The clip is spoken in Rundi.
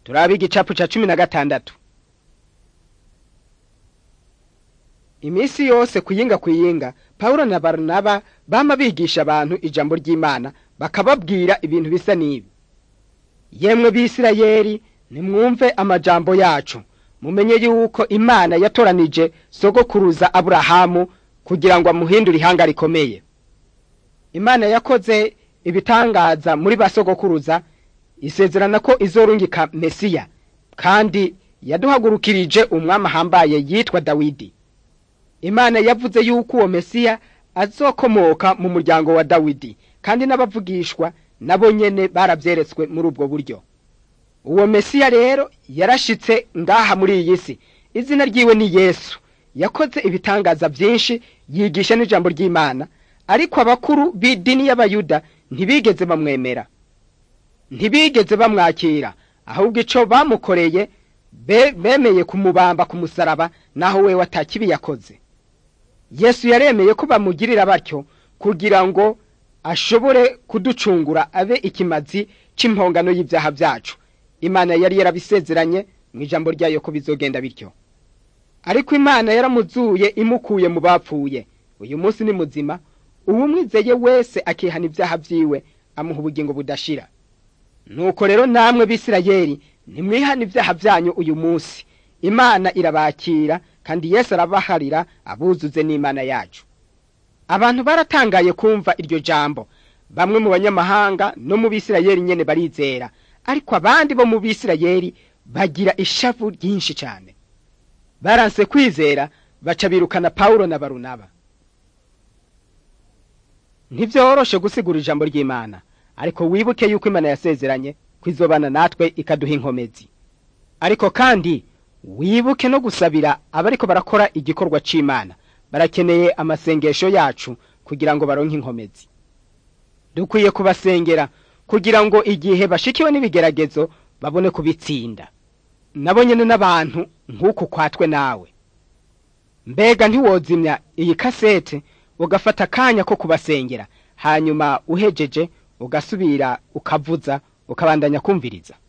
turabe igicapu ca cumi na gatandatu iminsi yose kuyinga kuyinga pawulo na baranaba bama bigisha abantu ijambo ry'imana bakababwira ibintu bisa n'ibi yemwe bisirayeli nimwumve amajambo yacu mumenye yuko imana yatoranije sogokuruza aburahamu kugira ngo amuhindure ihanga rikomeye imana yakoze ibitangaza muri ba sogokuruza isezerana ko izorungika mesiya kandi yaduhagurukirije umwami ahambaye yitwa dawidi imana yavuze yuko uwo mesiya azokomoka mu muryango wa dawidi kandi n'abavugishwa nabo nyene baravyeretswe muri ubwo buryo uwo mesiya rero yarashitse ngaha muri iyi si izina ryiwe ni yesu yakoze ibitangaza vyinshi yigisha n'ijambo ry'imana ariko abakuru b'idini y'abayuda ntibigeze bamwemera ntibigeze bamwakira ahubwo ico bamukoreye be, bemeye kumubamba ku musaraba naho wewe atakibi yakoze yesu yaremeye ko bamugirira batyo kugira ngo ashobore kuducungura abe ikimazi c'impongano y'ivyaha vyacu imana yari yarabisezeranye mu ijambo ryayo ko bizogenda bityo ariko imana yaramuzuye imukuye mu bapfuye uyu munsi ni muzima uwumwizeye wese akihana ibyaha vyiwe amuha ubugingo budashira nuko rero namwe bisirayeli ntimwihana ibyaha vyanyu uyu munsi imana irabakira kandi yesu arabaharira abuzuze n'imana yacu abantu baratangaye kumva iryo jambo bamwe mu banyamahanga no mu bisirayeli nyene barizera ariko abandi bo mu bisirayeli bagira ishavu ryinshi cyane baranse kwizera baca birukana pawulo na barunaba ntivyoroshe gusigura ijambo ry'imana ariko wibuke yuko imana yasezeranye kwizobana natwe ikaduha inkomezi ariko kandi wibuke no gusabira abariko barakora igikorwa c'imana barakeneye amasengesho yacu kugira ngo baronke inkomezi dukwiye kubasengera kugira ngo igihe bashikiwe n'ibigeragezo babone kubitsinda nabo nyene n'abantu nk'uku kwatwe nawe mbega ntiwozimya iyi kasete ugafata akanya ko kubasengera hanyuma uhejeje ugasubira ukavuza ukabandanya kumviriza